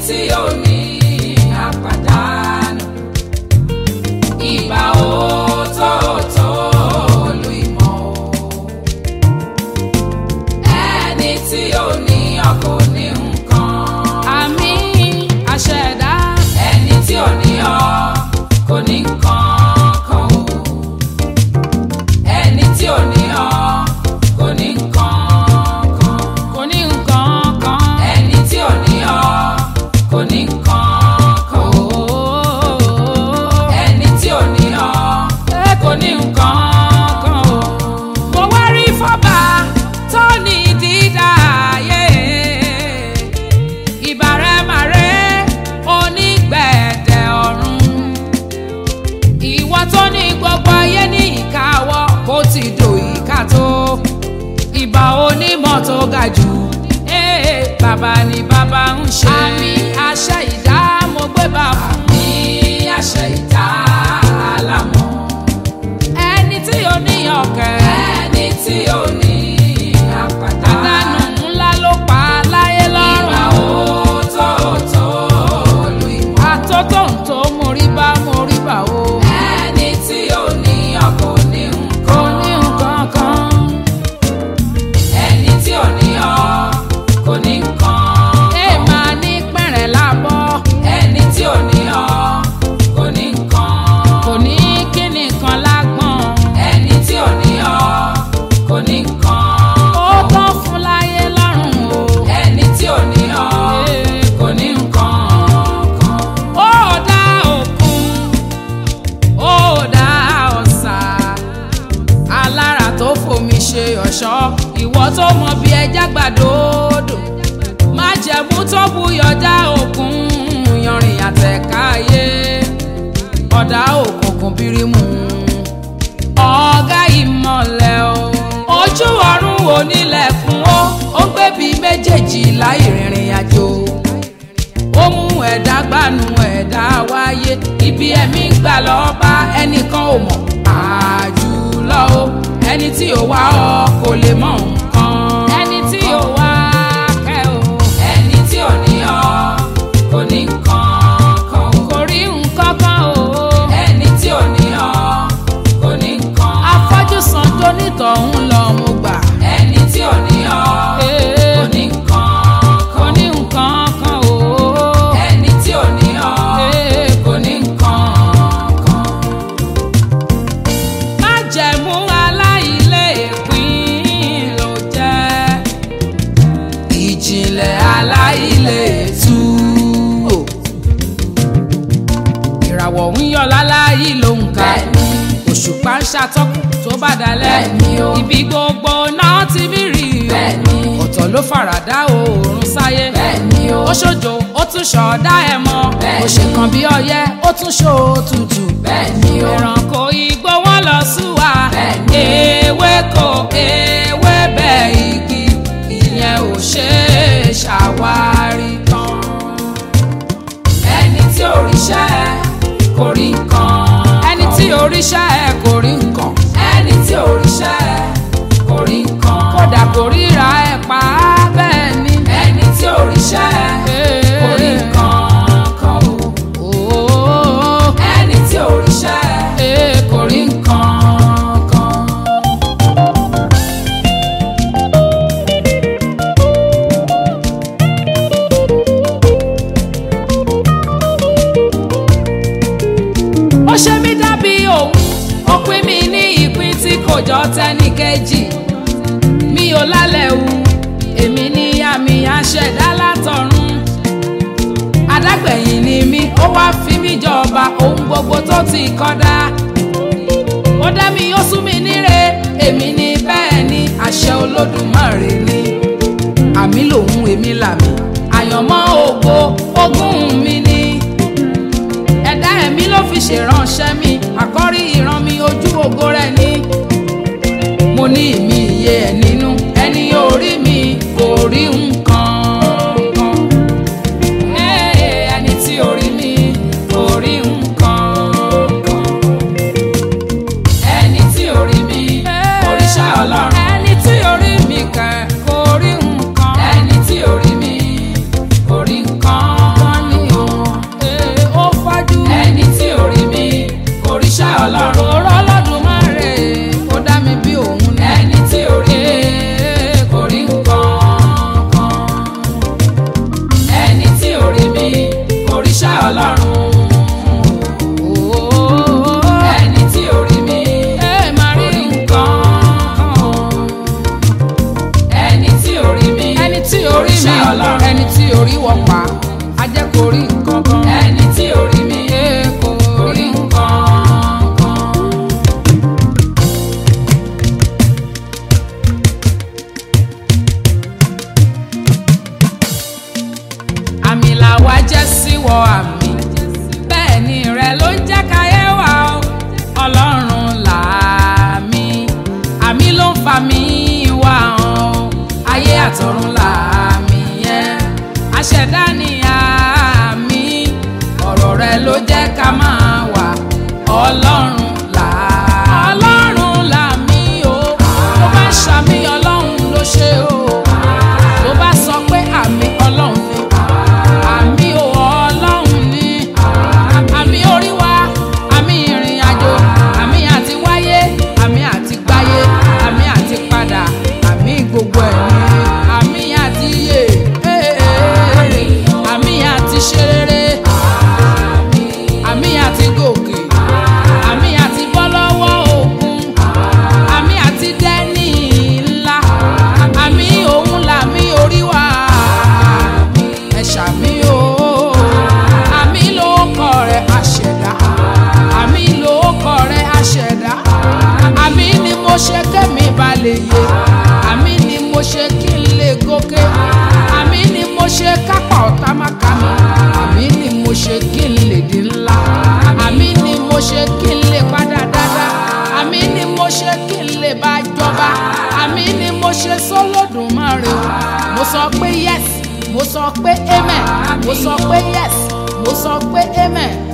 tí ò ní àpàdánù ìbà òótọ́ọ̀tọ́ olú ìmọ̀ o ẹni tí ò ní ọkọ̀ ní nǹkan àmì àṣẹ̀dá ẹni tí ò ní ọ kò ní nǹkan kan o ẹni tí ò ní ọ kò ní nǹkan kan kò ní nǹkan kan. ẹni tí ò ní ọ kò ní nǹkan kan o ẹni tí ò ní ọ kò ní nǹkan kan o. mo wá rí fọ́bà tó ní dídá ayé ìbàrẹ̀màrẹ́ onígbẹ̀dẹ̀ ọ̀run ìwọ tó ní gbogbo ayé ní ìkáwọ́ bó ti dò ìka tó ìbà onímọ̀ tó ga jù ee bàbá ni bàbá ń ṣe àmì àṣẹ ìdá mo gbé bá fún ní àṣẹ ìdá àlámọ̀ ẹni tí ó níyàn kẹ́ ẹni tí ò ní àpàdánù. àdánù ńlá ló pa láyé ìwà lọ́rùn. òótọ́ọ̀tọ́ olú ìmọ̀. àtótó tó mórí bá mórí bá o. ẹni tí ò ní ọkọ̀ ní kò nǹkan. ní nǹkan kan. ẹni tí ò ní ọ kò ní nǹkan. ẹ máa ní pẹ̀rẹ̀ lábọ́. ẹni tí ò ní ọ kò ní nǹkan. kò ní kíni kan lágbọ̀n. ẹni tí ò ní ọ kò ní nǹkan. ó tán fún láyé lọ́rùn o. ẹni tí ò ní ọ kò ní nǹkan kan. ó dá òkun ó dá ọ̀sà alára tó fomi ṣe ọ̀ṣọ́ ìwọ tó mọ bí ẹja gbàdódò májẹ̀mú tó buyọ̀ dá òkun yanrìn àtẹ̀káyé ọ̀dà òkùnkùn bírímù ọ̀gá ìmọ̀lẹ̀ o ojú ọ̀run onílẹ̀kùn ó ó gbé bí méjèèjì láì rìnrìn àjò ó mú ẹ̀dá gbanú ẹ̀dá wáyé ibi ẹ̀mí gbà lọ́ọ́ bá ẹnìkan ò mọ̀ àjùlọ o ẹni tí ò wá ọ kò lè mọ nǹkan ẹni tí ò wá kẹ́ o ẹni tí ò ní ọ kò ní nǹkan kan. kò rí nǹkan kan o ẹni tí ò ní ọ kò ní nǹkan. afọ́jú san tó nítọ̀hún lọ mo gbà ẹni tí ò ní ọ kò ní nǹkan kò kan. ní nǹkan kan o ẹni tí ò ní ọ kò ní nǹkan kan. májẹ̀mú aláìlé ìpín ló jẹ́ ìjìnlẹ̀ aláìlé tú o. ìràwọ̀ ń yọ láláyé ló ń ka Bẹ́ẹ̀ni. òṣùpá ń ṣàtọ́kùn tó bá dalẹ̀ Bẹ́ẹ̀ni o. ibi gbogbo náà ti mí rí o Bẹ́ẹ̀ni. ọ̀tọ̀ ló faradà oòrùn sáyé Bẹ́ẹ̀ni o. ó ṣojo ó tún ṣọ̀ọ́dá ẹ̀ mọ́ Bẹ́ẹ̀ni. ó ṣe kan bí ọyẹ́ ó tún ṣó tutù Bẹ́ẹ̀ni o. ẹranko igbó wọn lọ súwa Bẹ́ẹ̀ni. ewéko ewébẹ̀ igi ìyẹn ò ṣe é ṣàwárí tán. ẹni tí ò ríṣẹ́ kò rí nǹkan. ẹni tí oríṣẹ́ ẹ kò rí nǹkan ẹni tí ò ríṣẹ́ kò rí nǹkan. kódà kò ríra ẹ pa á bẹ́ẹ̀ ni. ẹni tí ò ríṣẹ́ kò rí nǹkan kan o. Ooo, ẹni tí ò ríṣẹ́ ee, kò rí nǹkan kan. ó ṣe mí dàbí òun ó pín mi ní ìpín tí kò jọ tẹ́nìkejì mi ò lálẹ́ wu èmi ní àmì àṣẹ̀dá látọ̀run adágbẹ̀yìn ni mí ó wá fi mí jọba ohun gbogbo tó ti kọ́dá ó dá mi ó sún mi níre èmi ní bẹ́ẹ̀ ni àṣẹ olódùmarè ni àmì lòun èmi làmì àyànmọ́ ògo ogún mi ni ẹ̀dá ẹ̀mí ló fi ṣèránṣẹ́ mi àkọ́rí ìran mi ojú ògo rẹ̀ ni mo ní ìmí iye ẹ̀ nínú ẹni orí mi kò rí nǹkan kan Ee, ẹni tí orí mi kò rí nǹkan kan ẹni tí ò rí mi òrìṣà ọlọ́run. ẹni tí orí mi kẹ̀ kò rí nǹkan ẹni tí ò rí mi kò rí nǹkan. rí wọ́n pa a jẹ́ kó rí nǹkan kan. ẹni tí ò rí mi ẹ kò orí rí nǹkan kan. àmì làwa jẹ́ síwọ́ àmì bẹ́ẹ̀ ni rẹ ló ń jẹ́ káyé wa o ọlọ́run làmì àmì ló ń fa mi wá hàn o ayé àtọ̀run làmì yẹn aṣẹ̀dá ni àmì ọ̀rọ̀ rẹ ló jẹ́ ká máa wà ọlọ́run là ọlọ́run làmì o tó bá ṣàmì ọlọ́run ló ṣe o tó bá sọ pé àmì ọlọ́run ni àmì ò ọlọ́run ni àmì orí wa àmì ìrìn àjò àmì àti wáyé àmì àti gbáyé àmì àti padà àmì gbogbo ẹ̀ ni àmì àti yè àmì àti ṣe rere àmì àti gòkè àmì àti bọ́ lọ́wọ́ òkun àmì àti dẹ́ni ńlá àmì òun làmì orí wa ẹ ṣàmì o àmì ló kọ rẹ àṣẹdá àmì ló kọ rẹ àṣẹdá àmì ni mo ṣe kémi balẹ̀ yé àmì ni mo ṣe kí n lè gòkè àmì ni mo ṣe kápá ọ̀tá má ká mi àmì ni mo ṣe kí n lè di ńlá àmì ni mo ṣe kí n lè padà dáadáa àmì ni mo ṣe kí n lè bá jọba àmì ni mo ṣe sólódùmarè o mo sọ pé yes mo sọ pé amen mo sọ pé yes mo sọ pé amen